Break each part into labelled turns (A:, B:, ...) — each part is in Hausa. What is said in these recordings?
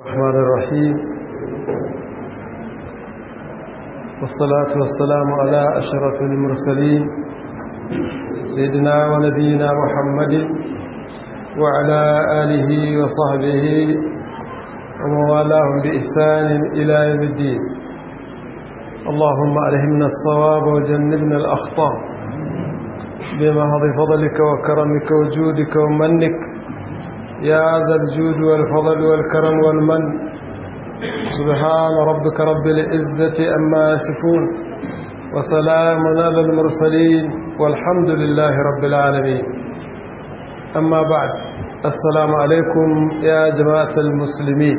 A: الرحمن الرحيم والصلاة والسلام على أشرف المرسلين سيدنا ونبينا محمد وعلى آله وصحبه وموالاهم بإحسان إلى يوم الدين اللهم ألهمنا الصواب وجنبنا الأخطاء بمهض فضلك وكرمك وجودك ومنك يا ذا الجود والفضل والكرم والمن سبحان ربك رب العزة أما يصفون وسلام على المرسلين والحمد لله رب العالمين أما بعد السلام عليكم يا جماعة المسلمين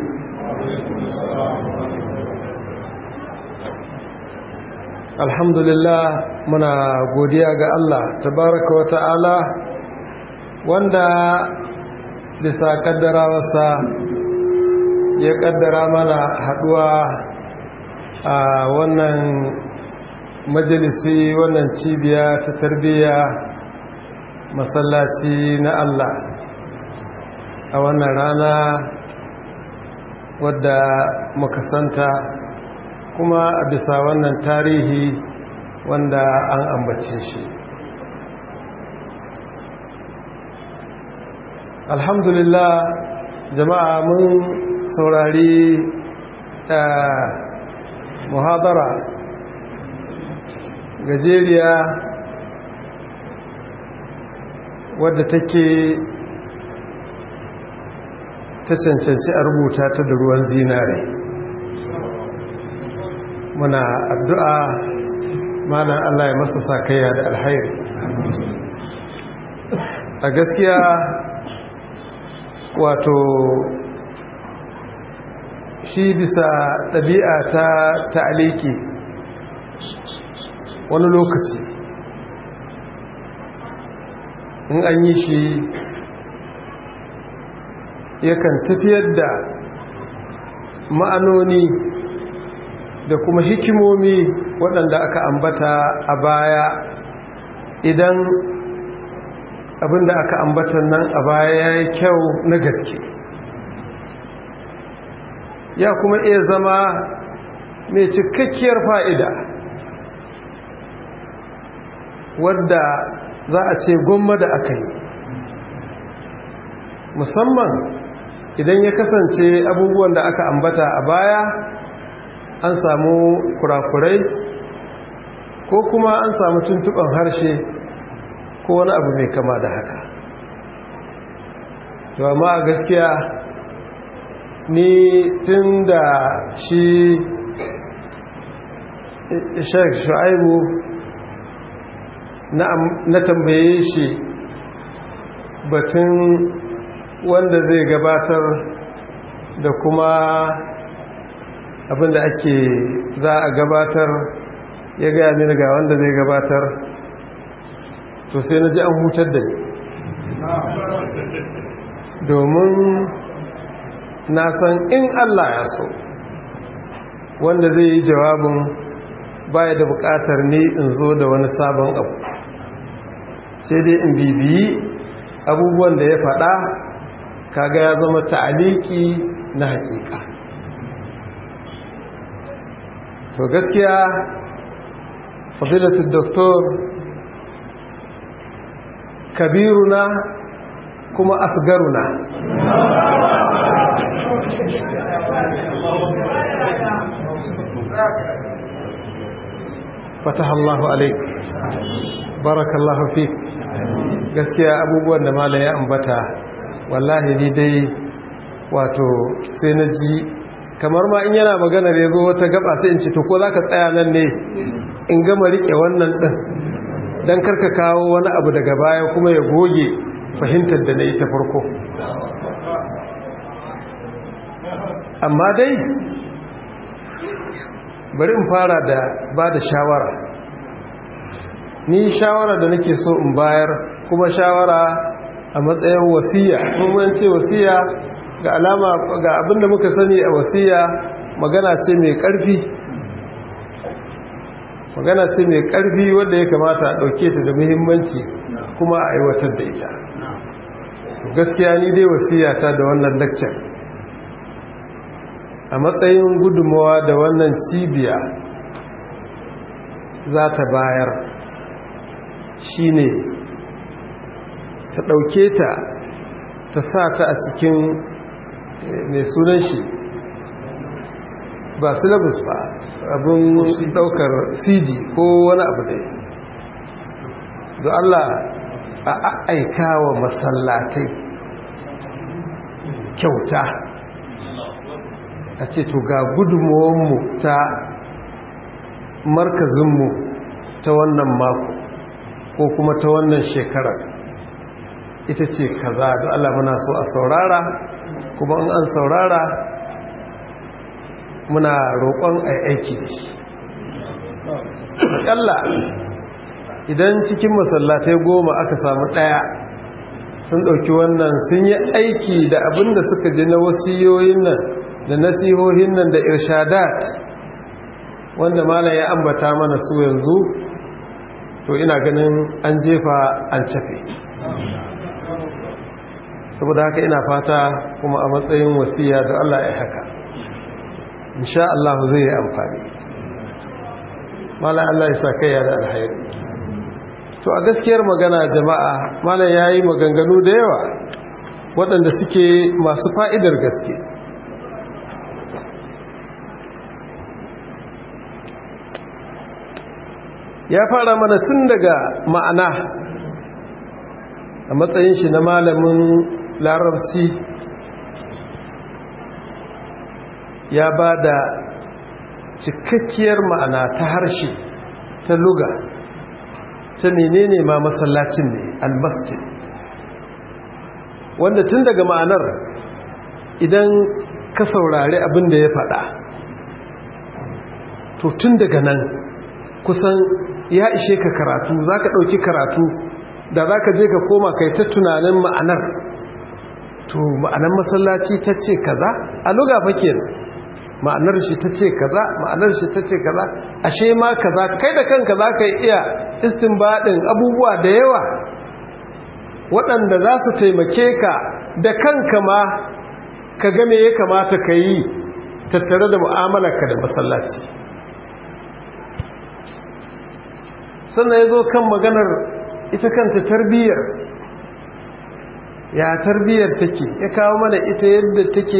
A: الحمد لله muna godiya ga Allah tabaraka wa ta'ala wanda bisa kaddarawarsa ya kaddara mana haduwa a wannan majalisi wannan cibiya ta tarbiyya masallaci na Allah a wannan rana wadda muka santa kuma a bisa wannan tarihi wanda an ambace shi alhamdulillah jama'a mun saurari muhadara gajeriya wadda take ta cancanci a rubuta ta da ruwan zinare muna addu'a malam Allah ya masa sakayya da alhairi a gaskiya wato shi bisa ɗabi'a ta ta'aliki wani lokaci in an yi shi yakan tafiyar da ma'anoni da kuma hikimomi waɗanda aka ambata a baya idan abinda aka ambata nan a baya ya yi kyau na gaske ya kuma iya zama mai cikakkiyar fa'ida wadda za a ce gwamma da aka yi musamman idan ya kasance abubuwan da aka ambata a baya an samu kurakurai ko kuma an samu tuntuɓan harshe ko wani abu mai kama da haka to amma a gaskiya ni tun da shi shek shu'aibu na tambaye shi batun wanda zai gabatar da kuma abinda ake za a gabatar ya gaya mini ga wanda zai gabatar to sai na ji an hutar da ni domin na san in Allah ya so wanda zai yi jawabin baya da bukatar ni in zo da wani sabon abu sai dai in bibiyi abubuwan da ya faɗa kaga ya zama ta'aliki na hakika to gaskiya fadilatul doktor kabiruna kuma asgaruna fatahallahu alaik barakallahu fik gaskiya abubuwan da mala ya ambata wallahi ni dai wato sai na ji kamar ma in yana magana da ya zo wata gaba sai in ce to ko za ka tsaya nan ne in gama riƙe wannan ɗin don karka kawo wani abu daga baya kuma ya goge fahimtar da na yi ta farko amma dai bari in fara da ba da shawara ni shawara da nake so in bayar kuma shawara a matsayin wasiya kuma ce wasiya ga alama ga abinda muka sani a wasiya magana ce mai ƙarfi magana ce mai ƙarfi wadda ya kamata a ɗauke ta da muhimmanci kuma a aiwatar da ita gaskiya ni dai wasiya ta da wannan lecture a matsayin gudunmawa da wannan cibiya za ta bayar shine ta ɗauke ta ta sa ta a cikin mai sunan shi ba syllabus ba abin ɗaukar cg ko wani abu da da Allah a aika wa masallatai kyauta a ce to ga gudunmuwanmu ta markazinmu ta wannan mako ko kuma ta wannan shekarar ita ce kaza da Allah muna so a saurara kuma in an saurara muna roƙon a aiki da shi aƙalla idan cikin masallatai goma aka samu ɗaya sun ɗauki wannan sun yi aiki da abin da suka ji na wasiyoyin nan da nasihohin nan da irshadat wanda malam ya ambata mana su yanzu to ina ganin an jefa an cafe saboda haka ina fata kuma a matsayin wasiya da Allah ya haka insha Allah zai yi amfani malam Allah ya sa kai da alhairi to a gaskiyar magana jama'a malam yayi maganganu da yawa waɗanda suke masu fa'idar gaske ya fara mana tun daga ma'ana a matsayin shi na malamin larabci ya ba da cikakkiyar ma'ana ta harshe ta luga ta menene ma masallacin ne almasjid wanda tun daga ma'anar idan ka saurari abin da ya faɗa to tun daga nan kusan ya ishe ka karatu za ka ɗauki karatu da za ka je ka koma kai ta tunanin ma'anar to ma'anar masallaci ta ce kaza a luga fake ma'anar shi ta ce kaza ma'anar shi ta ce kaza ashe ma kaza kai da kanka za ka iya istinbadin abubuwa da yawa waɗanda za su taimake ka da kanka ma ka game ya kamata ka yi tattare da mu'amalarka da masallaci sannan ya zo kan maganar ita kanta tarbiyyar ya tarbiyyar take ya kawo mana ita yadda take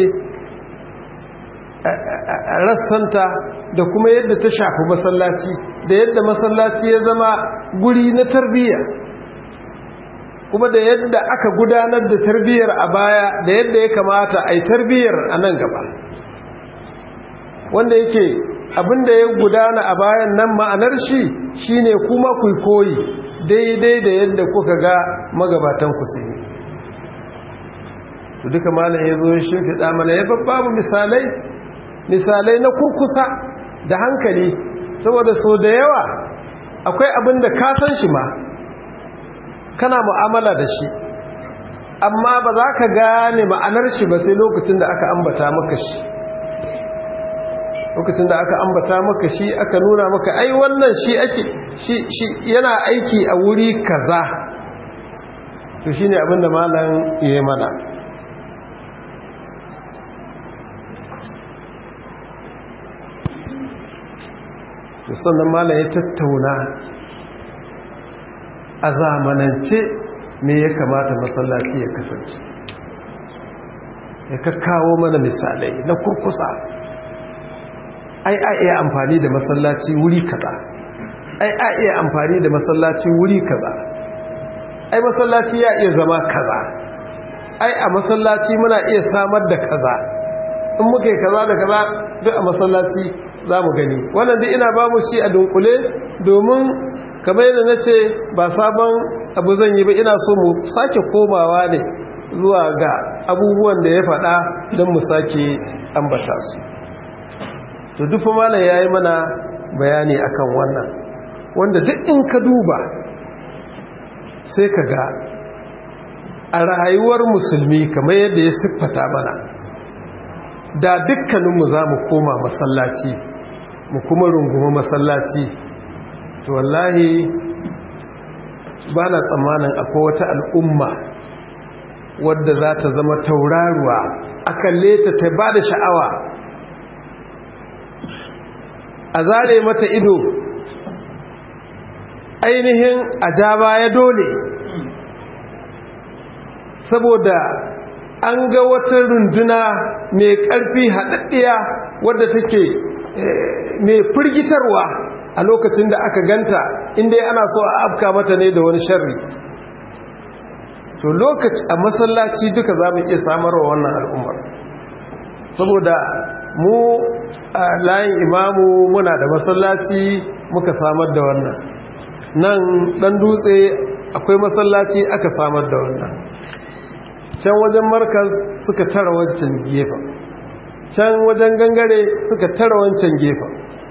A: rassanta da kuma yadda ta shafi masallaci da yadda masallaci ya zama guri na tarbiyya kuma da yadda aka gudanar da tarbiyyar a baya da yadda ya kamata a yi tarbiyyar a nan gaba wanda yake abinda ya gudana a bayan nan ma'anar shi shine kuma ku koyi daidai da yadda kuka ga magabatan ku su yi duka malam ya zo shi fiɗa mana ya babu misalai misalai na kurkusa da hankali saboda so da yawa akwai abin da ka san shi ma kana mu'amala da shi amma ba za ka gane ma'anar shi ba sai lokacin da aka ambata maka shi lokacin da aka ambata maka shi aka nuna maka ai wannan shi ake shi shi yana aiki a wuri kaza to shine abin da malam yayi mana to sannan malam ya tattauna a zamanance me ya kamata masallaci ya kasance ya kakkawo mana misalai na kurkusa ai a iya amfani da masallaci wuri kaza ai a iya amfani da masallaci wuri kaza ai masallaci ya iya zama kaza ai a masallaci muna iya samar da kaza in muka yi kaza da kaza duk a masallaci za mu gani wannan duk ina ba mu shi a dunkule domin kamar yadda na ce ba sabon abu zan yi ba ina so mu sake komawa ne zuwa ga abubuwan da ya faɗa don mu sake ambata su to duk malam ya yi mana bayani akan wannan wanda duk in ka duba sai ka ga a rayuwar musulmi kamar yadda ya siffata mana da dukkaninmu za mu koma masallaci mu kuma rungumi masallaci to wallahi ba na tsammanin akwai wata al'umma wadda za ta zama tauraruwa a kalle ta ta ba da sha'awa a zare mata ido ainihin a ja baya dole saboda an ga wata runduna mai ƙarfi haɗaɗɗiya wadda take mai firgitarwa a lokacin da aka ganta inda ana so a afka mata ne da wani sharri to lokaci a masallaci duka za mu iya samarwa wannan al'ummar saboda mu a layin imamu muna da masallaci muka samar da wannan nan ɗan dutse akwai masallaci aka samar da wannan can wajen markas suka tara wancan gefen can wajen gangare suka tara wancan gefen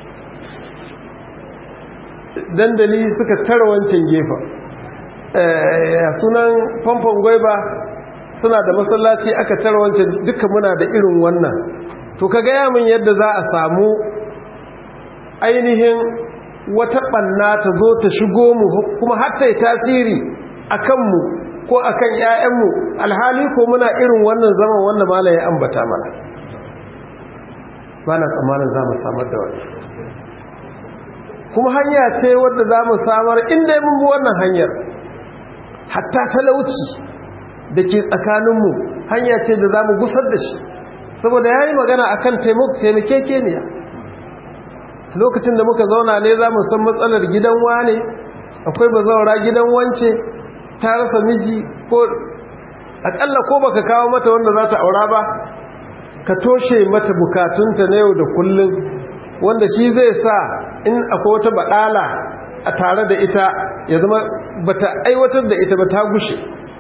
A: dandali suka tara wancan gefen sunan famfon gwaiba suna da masallaci aka tara wancan duka muna da irin wannan to ka gaya min yadda za a samu ainihin wata ɓanna ta zo ta shigo mu kuma hatta yi tasiri a kanmu ko a kan ‘ya'yanmu alhali ko muna irin wannan zaman wanda mala ya ambata mana ba na tsammanin za mu samar da wani kuma hanya ce wadda za mu samar inda mun bi wannan hanyar hatta talauci da ke tsakaninmu hanya ce da za mu gusar da shi saboda ya yi magana a kan taimakekeniya lokacin da muka zauna ne za mu san matsalar gidan wane akwai ba zaura gidan wance ta rasa miji ko akalla ko baka kawo mata wanda za ta aura ba ka toshe mata bukatunta na yau da kullum wanda shi zai sa in akwai wata baɗala a tare da ita ya zama bata aiwatar da ita ba ta gushe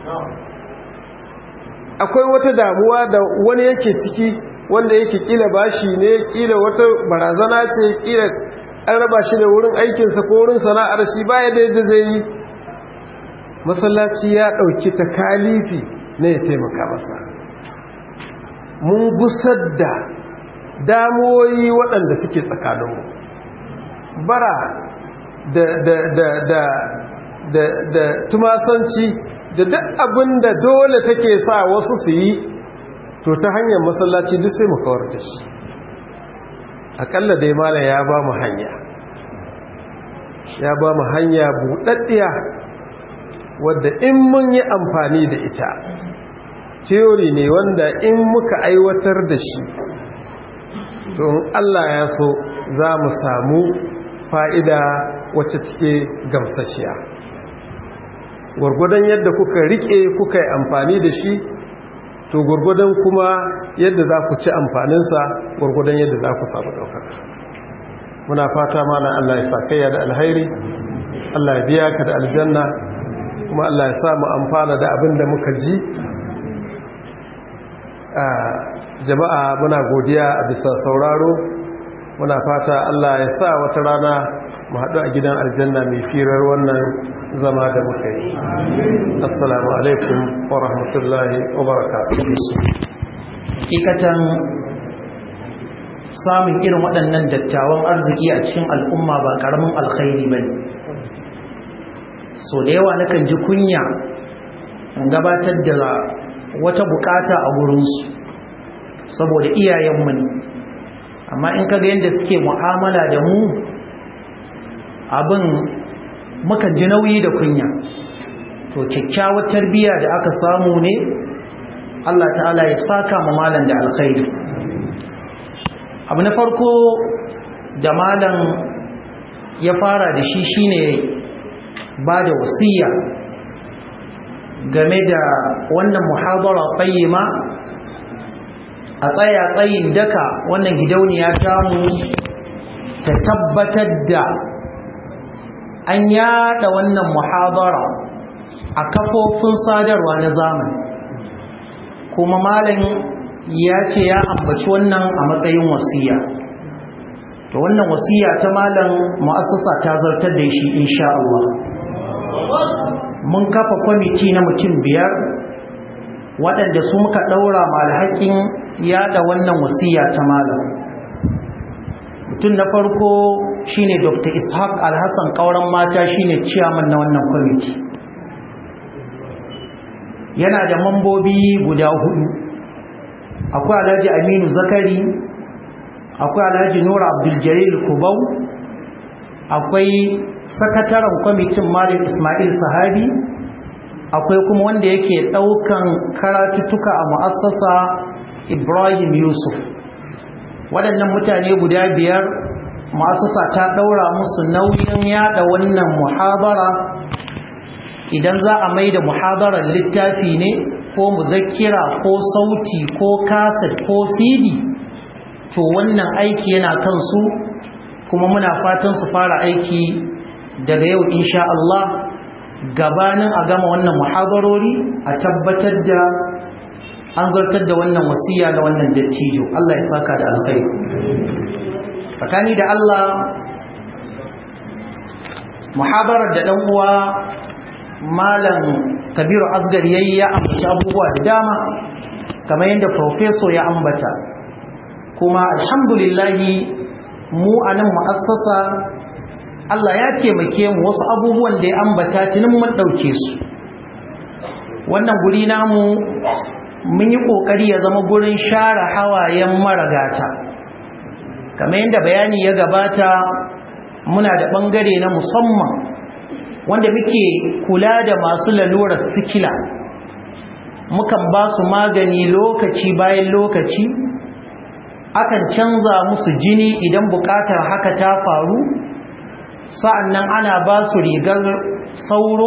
A: akwai wata damuwa da wani yake ciki wanda yake kila bashi ne kila wata barazana ce kila an raba shi da wurin aikinsa ko wurin sana'ar shi baya da yadda zai yi masallaci ya ɗauki ta kalifi na ya taimaka masa mun gusar da damuwoyi waɗanda suke tsakaninmu bara da da da da da da tumasanci da duk abin da dole take sa wasu su yi to ta hanyar masallaci duk sai mu kawar da shi akalla dai mala ya ba mu hanya ya ba mu hanya buɗaɗɗiya wadda in mun yi amfani da ita teori ne wanda in muka aiwatar da shi to Allah ya so za mu samu fa'ida wacce cike gamsashiya gwargwadon yadda kuka rike kuka yi amfani da shi to gwargwadon kuma yadda za ku ci amfaninsa gwargwadon yadda za ku samu ɗaukaka muna fata mana Allah ya sakayya da alhairi Allah ya biya ka da aljanna kuma Allah ya samu amfana da abin da muka ji jama'a muna godiya a bisa sauraro muna fata Allah ya sa wata rana mu haɗu a gidan aljanna mai firar wannan zama da muka yi assalamu alaikum wa rahmatullahi wa barakatuh
B: hakikatan samun irin waɗannan dattawan arziki a cikin al'umma ba ƙaramin alkhairi ba so da yawa nakan ji kunya gabatar da wata bukata a gurinsu saboda iyayenmu ne amma in kaga yadda suke mu'amala da mu abin mukan ji nauyi da kunya to kyakkyawar tarbiyya da aka samu ne Allah ta'ala ya saka mu malam da alkhairi abu na farko da malam ya fara da shi shine ba da wasiya game da wannan muhabara qayyima a tsaya tsayin daka wannan gidauniya tamu ta tabbatar da an yada wannan muhabara a kafofin sadarwa na zamani kuma malam ya ce ya ambaci wannan a matsayin wasiya to wannan wasiya ta malam mu'assasa ta zartar da shi insha Allah mun kafa kwamiti na mutum biyar waɗanda su muka ɗaura malhakin yada wannan wasiya ta malam mutum na farko shine dr ishaq alhassan kauran mata shine ciyaman na wannan kwamiti yana da mambobi guda hudu akwai alhaji aminu zakari akwai alhaji nura abdul kubau akwai sakataren kwamitin malam ismail sahabi akwai kuma wanda yake daukan karatuttuka a mu'assasa ibrahim yusuf waɗannan mutane guda biyar mu'assasa ta ɗaura musu nauyin yada wannan muhabara idan za a mai da muhabarar littafi ne ko muzakkira ko sauti ko kaset ko cd to wannan aiki yana kansu kuma muna fatan su fara aiki daga yau insha Allah gabanin a gama wannan muhabarori a tabbatar da an zartar da wannan wasiya da wannan dattijo Allah ya saka da alkhairi tsakani da Allah muhabarar da dan uwa malam kabiru asgar yayi ya ambaci abubuwa da dama kamar yadda professor ya ambata kuma alhamdulillahi mu a nan mu'assasa Allah ya taimake mu wasu abubuwan da ya ambata tunin mun ɗauke su wannan guri namu mun yi ƙoƙari ya zama gurin share hawayen maragata kamar yadda bayani ya gabata muna da ɓangare na musamman wanda muke kula da masu lalurar sikila mukan ba su magani lokaci bayan lokaci akan canza musu jini idan bukatar haka ta faru sa'annan ana ba su rigar sauro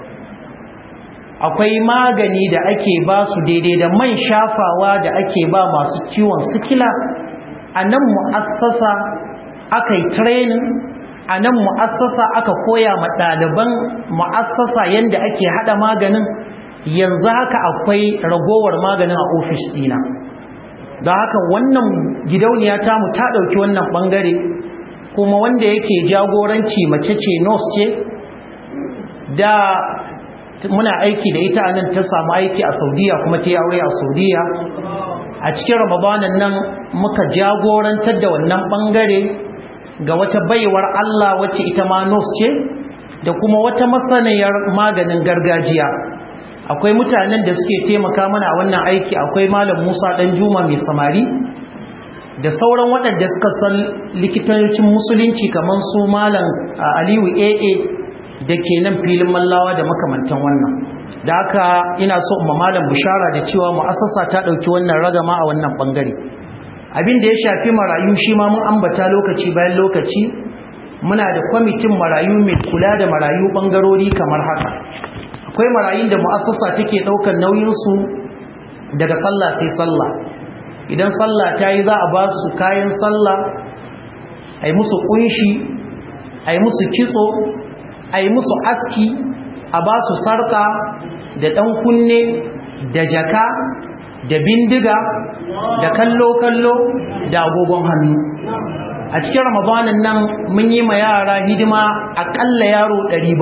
B: akwai magani da ake ba su daidai da man shafawa da ake ba masu ciwon sikila a nan mu'assasa aka yi training a nan mu'assasa aka koya ma ɗaliban mu'assasa yadda ake haɗa maganin yanzu haka akwai ragowar maganin a ofis ɗina da haka wannan gidauniya tamu ta ɗauki wannan ɓangare kuma wanda yake jagoranci mace ce nurse ce da muna aiki da ita nan ta samu aiki a saudiya kuma ta yi aure a saudiya a cikin ramadanan nan muka jagorantar da wannan ɓangare ga wata baiwar Allah wacce ita ma nurse ce da kuma wata masaniyar maganin gargajiya akwai mutanen da suke taimaka mana a wannan aiki akwai malam Musa dan Juma mai samari da sauran waɗanda suka san likitancin musulunci kamar su malam Aliyu AA da ke nan filin mallawa da makamantan wannan da haka ina so umma malam bishara da cewa mu'assasa ta ɗauki wannan ragama a wannan bangare abin da ya shafi marayu shi ma mun ambata lokaci bayan lokaci muna da kwamitin marayu mai kula da marayu bangarori kamar haka akwai marayun da mu'assasa take daukar nauyinsu daga sallah sai sallah idan sallah ta yi za a ba su kayan sallah a yi musu kunshi a yi musu kitso a yi musu aski a ba su sarka da ɗan kunne da jaka da bindiga da kallo-kallo da agogon hannu a cikin ramadanin nan mun yi ma yara hidima aƙalla yaro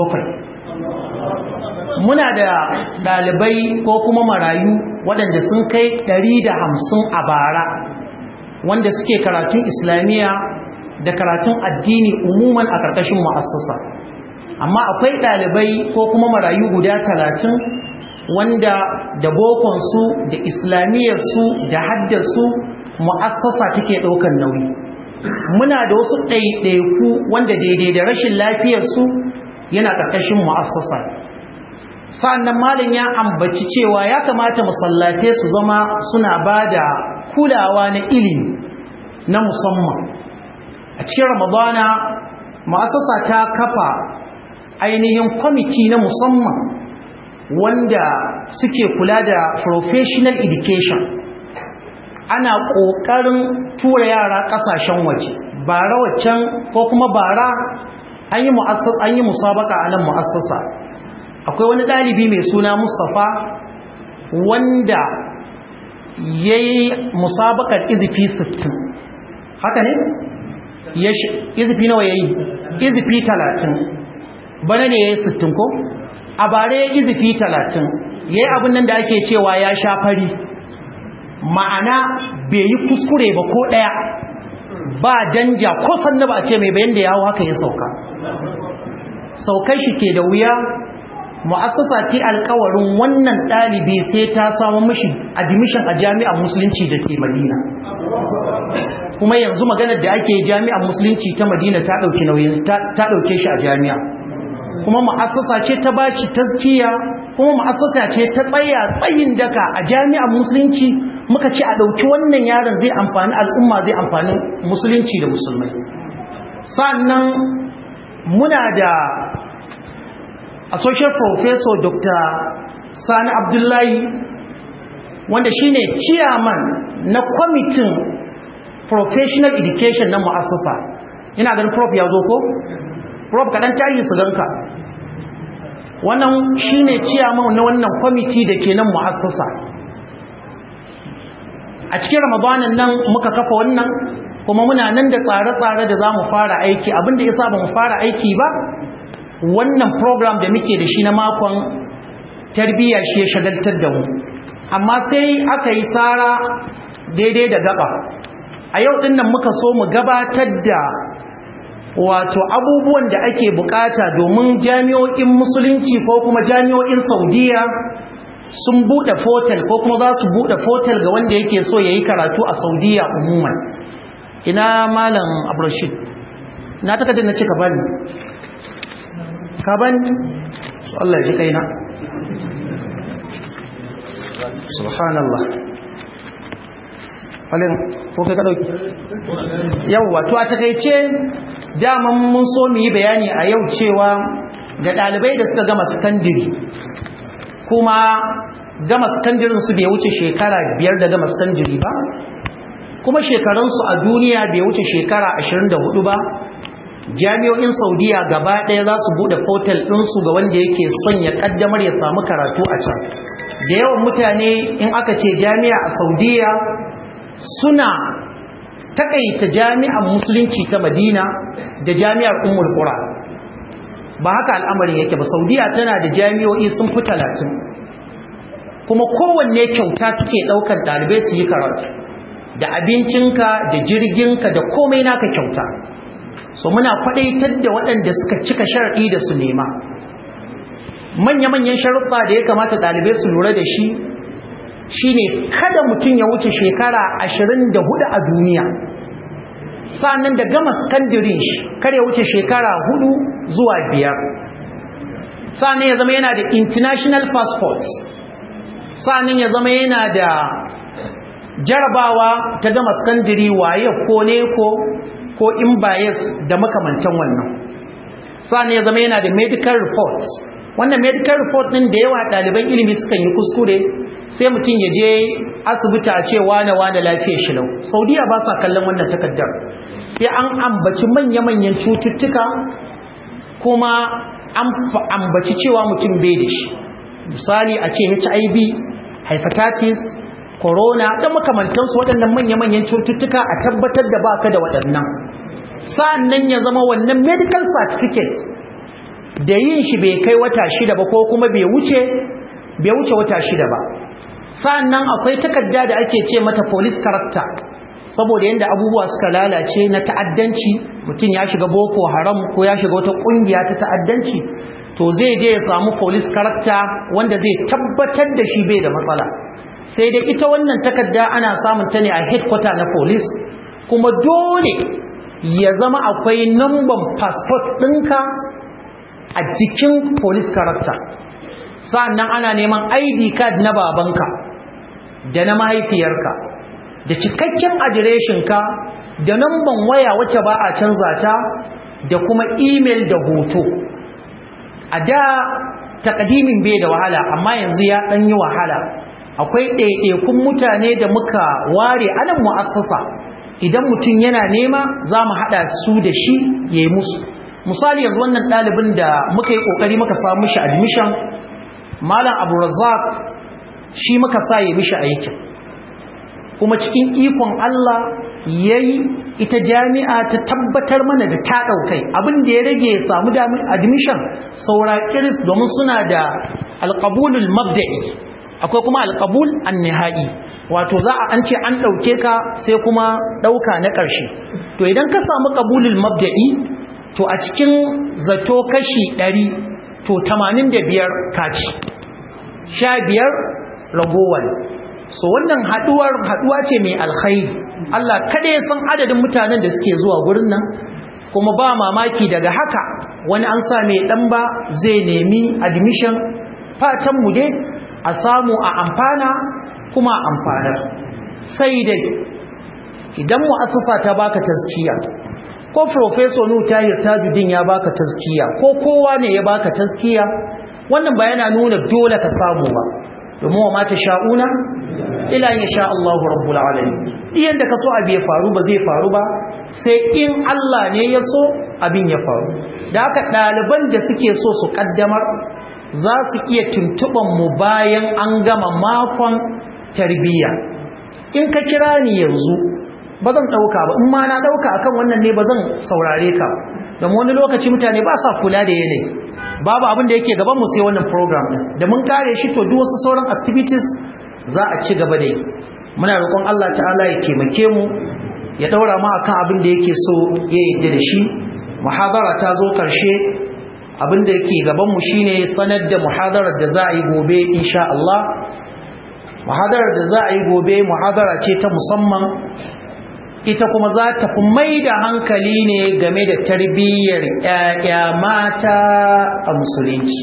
B: 700 muna da ɗalibai ko kuma marayu waɗanda sun kai 150 a bara wanda suke karatun islamiyya da karatun addini umuman a ƙarƙashin ma'asasa amma akwai ɗalibai ko kuma marayu guda 30 wanda da bokonsu da islamiyyarsu da haddarsu mu'assasa take ɗaukar nauyi muna da wasu ɗaiɗaiku wanda daidai da rashin lafiyarsu yana ƙarƙashin mu'assasa sa'annan malin ya ambaci cewa ya kamata musallate su zama suna ba da kulawa na ilimi na musamman a cikin ramadana mu'assasa ta kafa ainihin kwamiti na musamman wanda suke kula da professional education ana ƙoƙarin tura yara ƙasashen waje bara waccan ko kuma bara an yi musabaka a nan mu'assasa akwai wani ɗalibi mai suna mustapha wanda ya yi musabakar izifi 60 haka ne? izifi nawa ya yi izifi 30 bana ne ya yi 60 ko? a bare ya izifi 30 ya yi abin nan da ake cewa ya sha fari ma'ana bai yi kuskure ba ko ɗaya ba danja ko sannu ba a ce mai bayan da yawo haka ya sauka saukai shi ke da wuya mu'assasa ce alkawarin wannan ɗalibi sai ta samu mishi admission a jami'ar musulunci da ke madina kuma yanzu maganar da ake jami'ar musulunci ta madina ta ɗauki nauyin ta ɗauke shi a jami'a kuma mu'assasa ce ta baci tazkiya kuma mu'assasa ce ta tsaya tsayin daka a jami'ar musulunci muka ce a ɗauki wannan yaron zai amfani al'umma zai amfani musulunci da musulmai sannan muna da associate professor dr sani abdullahi wanda shine chairman na kwamitin professional education na mu'assasa ina ganin prof ya zo ko prof kaɗan tarihi su ganka wannan shine chairman na wannan kwamiti da ke nan mu'assasa a cikin ramadanin nan muka kafa wannan kuma muna nan da tsare-tsare da za mu fara aiki abinda ya sa ba mu fara aiki ba wannan program da muke da shi na makon tarbiyya shi ya shagaltar da mu amma sai aka yi tsara daidai da gaba a yau din nan muka so mu gabatar da wato abubuwan da ake bukata domin jami'o'in musulunci ko kuma jami'o'in saudiya sun bude fotel ko kuma za su bude fotel ga wanda yake so ya yi karatu a saudiya umuman ina malam abrashid na takardar na cika bani ka bani su Allah ya ji kaina subhanallah falin ko kai ka dauki yawwa to a takeice daman mun so mu yi bayani a yau cewa ga dalibai da suka gama sakandiri kuma gama sakandirin su bai wuce shekara biyar da gama sakandiri ba kuma shekarunsu a duniya bai wuce shekara 24 ba jami'o'in saudiya gaba ɗaya za su buɗe portal ɗinsu ga wanda yake son ya ƙaddamar ya samu karatu a can da yawan mutane in aka ce jami'a a saudiya suna takaita jami'ar musulunci ta madina da jami'ar ummul qura ba haka al'amarin yake ba saudiya tana da jami'o'i sun fi talatin kuma kowanne kyauta suke ɗaukar ɗalibai su yi karatu da abincinka da jirginka da komai naka kyauta so muna kwadaitar da waɗanda suka cika shar'i da su nema manya-manyan sharuɗa da ya kamata ɗalibai su lura da shi shine kada mutum ya wuce shekara 24 a duniya sannan da gama sakandirin shi kar ya wuce shekara 4 zuwa 5 sannan ya zama yana da international passport sannan ya zama yana da jarabawa ta gama sakandiri waye ko ne ko ko in bias da makamantan wannan sannan ya zama yana da medical report wannan medical report din da yawa ɗaliban ilimi sukan yi kuskure sai mutum ya je asibiti a ce wane wane lafiyar shi lau saudiya ba sa kallon wannan takardar sai an ambaci manya-manyan cututtuka kuma an ambaci cewa mutum bai da shi misali a ce hiv hepatitis corona da makamantansu waɗannan manya-manyan cututtuka a tabbatar da baka da waɗannan sa'annan ya zama wannan medical certificate da yin shi bai kai wata shida ba ko kuma bai wuce bai wuce wata shida ba sa'annan akwai takarda da ake ce mata police character saboda yanda abubuwa suka lalace na ta'addanci mutum ya shiga boko haram ko ya shiga wata kungiya ta ta'addanci to zai je ya samu police character wanda zai tabbatar da shi bai da matsala sai dai ita wannan takarda ana samun ta ne a headquarter na police kuma dole ya zama akwai number passport ɗinka a jikin police character sa'annan ana neman ID card na babanka da na mahaifiyarka da cikakken adireshinka da namban waya wacce ba a canza ta da kuma email da hoto a da takadimin bai da wahala amma yanzu ya ɗan yi wahala akwai ɗaiɗaikun mutane da muka ware anan mu'assasa idan mutum yana nema za mu haɗa su da shi ya yi musu misali yanzu wannan ɗalibin da muka yi ƙoƙari muka samu shi admission malam abu razak shi muka sa ya mishi aikin kuma cikin ikon Allah ya yi ita jami'a ta tabbatar mana da ta ɗaukai abin da ya rage ya samu admission saura kiris domin suna da alƙabulul mabda'i akwai kuma alƙabul an nihai wato za a an ce an ɗauke ka sai kuma ɗauka na ƙarshe to idan ka samu ƙabulul mabda'i to a cikin zato kashi ɗari to 85 kaci 15 ragowar so wannan haduwar haduwa ce mai alkhairi Allah kada ya san adadin mutanen da suke zuwa gurin nan kuma ba mamaki daga haka wani an sa mai dan ba zai nemi admission fatan mu dai a samu a amfana kuma a amfanar sai dai idan mu'assasa ta baka tazkiya ko professor Nu Tahir Tajuddin ya baka tazkiya ko kowa ne ya baka tazkiya wannan ba yana nuna dole ka samu ba domin wa mata sha'una ila ya sha Allahu rabbul alamin iyan da kaso abu ya faru ba zai faru ba sai in Allah ne ya so abin ya faru da haka ɗaliban da suke so su kaddamar za su iya tuntuban mu bayan an gama makon tarbiyya in ka kira ni yanzu ba zan ɗauka ba in ma na ɗauka akan wannan ne ba zan saurare ka don wani lokaci mutane ba sa kula da yanayi babu abin da yake gaban mu sai wannan program din da mun kare shi to duk wasu sauran activities za a ci gaba da yi muna roƙon Allah ta'ala ya taimake mu ya daura mu akan abin da yake so ya yadda da shi muhadara ta zo karshe abin da yake gaban mu shine sanar da muhadarar da za a yi gobe insha Allah muhadarar da za a yi gobe muhadara ce ta musamman ita kuma za ta fi mai da hankali ne game da tarbiyyar ‘ya'ya mata a musulunci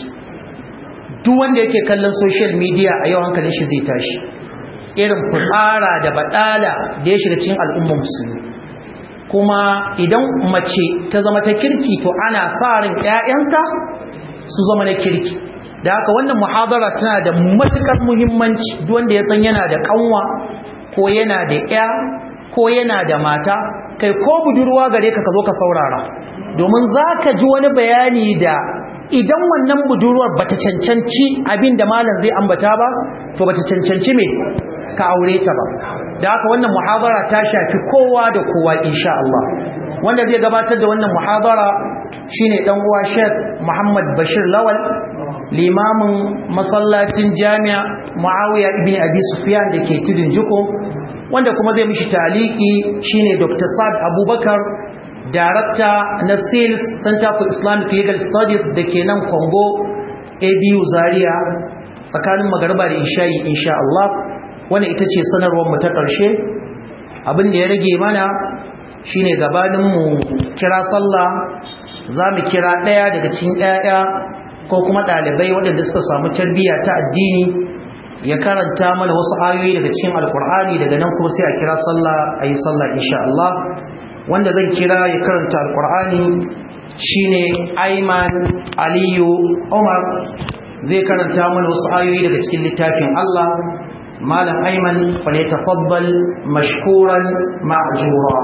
B: duk wanda yake kallon social media a yau hankalin shi zai tashi irin fitsara da baɗala da ya shiga cikin al'ummar musulmi kuma idan mace ta zama ta kirki to ana sa ran ‘ya'yanta su zama na kirki da haka wannan muhadara tana da matuƙar muhimmanci duk wanda ya san yana da ƙanwa ko yana da ‘ya ko yana da mata kai ko budurwa gare ka ka zo ka saurara domin za ka ji wani bayani da idan wannan budurwar bata cancanci abin da malam zai ambata ba to bata cancanci me ka aure ta ba da haka wannan muhabara ta shafi kowa da kowa insha Allah wanda zai gabatar da wannan muhabara shine dan uwa Sheikh Muhammad Bashir Lawal limamin masallacin Jami'a Muawiya ibn Abi Sufyan dake tudun Jiko wanda kuma zai mishi taliki shine Dr. Saad Abubakar Darakta na Sales Center for Islamic Legal Studies da ke nan Congo ABU Zaria tsakanin magarba da isha'i insha Allah wanda ita ce sanarwar mu ta ƙarshe abin da ya rage mana shine gabanin mu kira sallah za mu kira ɗaya daga cikin ƴaƴa ko kuma ɗalibai waɗanda suka samu tarbiyya ta addini ya karanta mana wasu ayoyi daga cikin alkur'ani daga nan kuma sai a kira sallah a yi sallah insha Allah wanda zan kira ya karanta alkur'ani shine Ayman Aliyu Umar zai karanta mana wasu ayoyi daga cikin littafin Allah malam Ayman fa ne tafaddal mashkuran ma'jura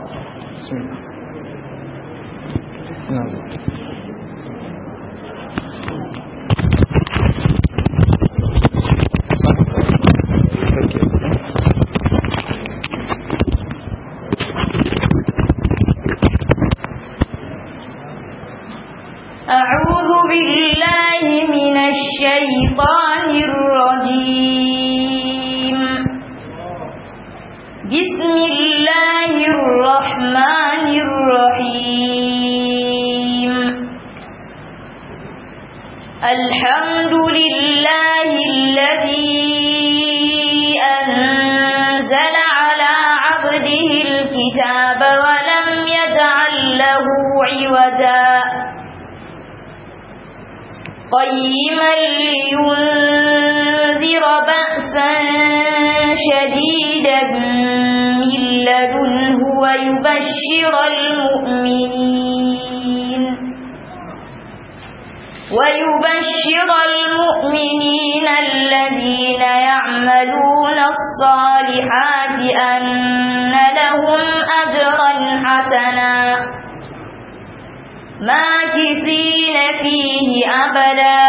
C: أعوذ بالله من الشيطان الرجيم بسم الله الرحمن الرحيم الحمد لله الذي أنزل على عبده الكتاب ولم يجعل له عوجا قيما لينذر بأسا شديدا من لدنه ويبشر المؤمنين ويبشر المؤمنين الذين يعملون الصالحات أن لهم أجرا حسنا ماكثين فيه أبدا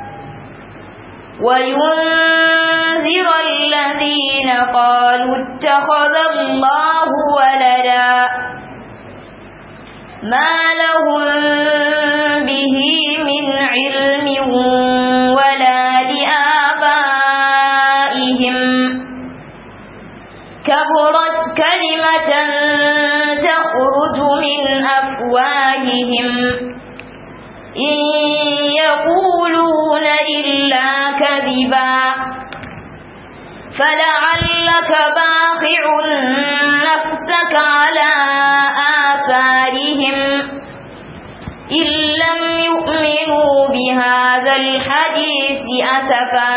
C: وينذر الذين قالوا اتخذ الله ولدا ما لهم به من علم ولا لآبائهم كبرت كلمة تخرج من أفواههم إن يقول كذبا فلعلك باخع نفسك على آثارهم إن لم يؤمنوا بهذا الحديث أسفا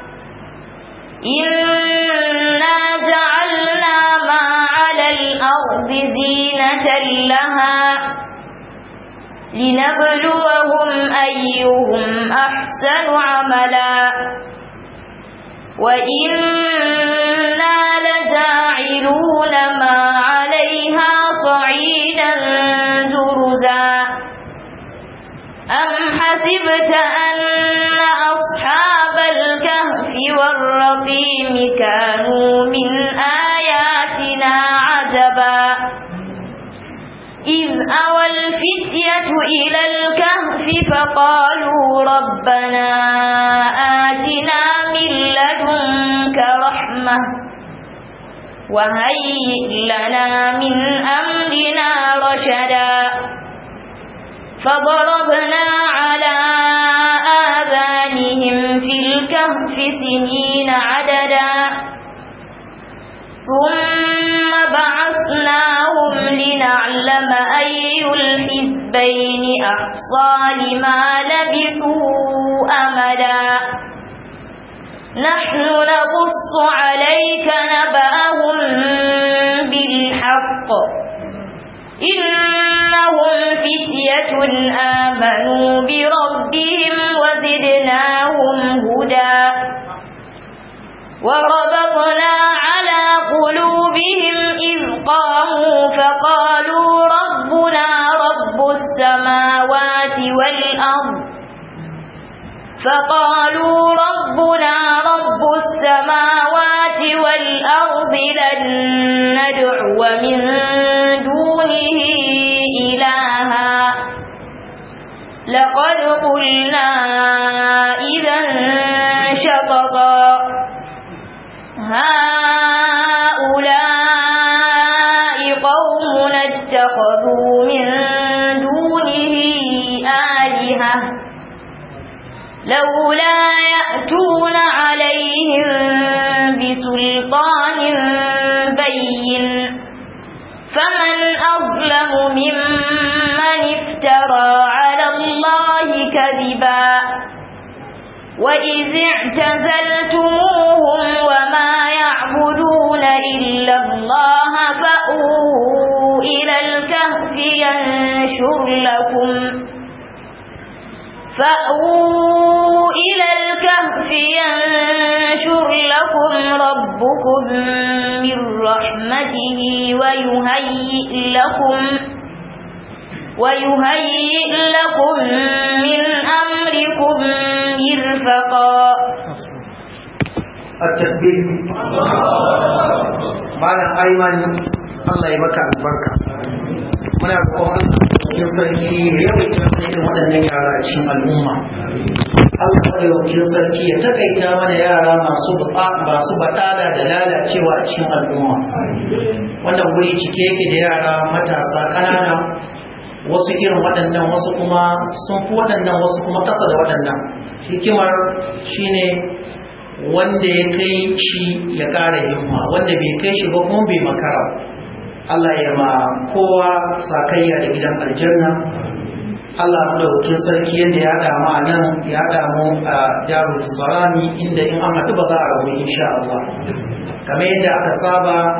C: إنا جعلنا ما على الأرض زينة لها لنبلوهم أيهم أحسن عملا وإنا لجاعلون ما عليها صعيدا جرزا أم حسبت أن أصحاب الكهف والرقيم كانوا من آياتنا عجبا إذ أوى الفتية إلى الكهف فقالوا ربنا آتنا من لدنك رحمة وهيئ لنا من أمرنا رشدا فضربنا على آذانهم في الكهف سنين عددا ثم بعثناهم لنعلم أي الحزبين أحصى لما لبثوا أمدا نحن نقص عليك نبأهم بالحق إنهم فتية آمنوا بربهم وزدناهم هدى وربطنا على قلوبهم إذ قاموا فقالوا ربنا رب السماوات والأرض فقالوا ربنا رب السماوات والأرض لن ندعو من دونه إلها لقد قلنا إذا شططا هؤلاء قوم اتخذوا من دونه آلهة لولا يأتون عليهم بسلطان بين فمن أظلم ممن افترى على الله كذبا وإذ اعتزلتموهم وما يعبدون إلا الله فأووا إلى الكهف ينشر لكم فأووا إلى الكهف ينشر لكم ربكم من رحمته ويهيئ لكم ويهيئ لكم من أمركم مرفقا
B: التكبير malam aiman Allah ya maka albarka muna roƙon Allah sarki ya yawaita irin waɗannan yara a cikin al'umma Allah madaukakin sarki ya takaita mana yara masu masu baɗala da lalacewa a cikin al'umma wannan wuri cike yake da yara matasa ƙanana wasu irin waɗannan wasu kuma sun fi waɗannan wasu kuma ƙasa da waɗannan hikimar shine wanda ya kai shi ya ƙara himma wanda bai kai shi ba kuma bai makara Allah ya ma kowa sakayya da gidan aljanna Allah madaukakin sarki yadda ya damu a nan ya damu a darul salami inda in an haɗu ba za a rabu insha Allah kamar yadda aka saba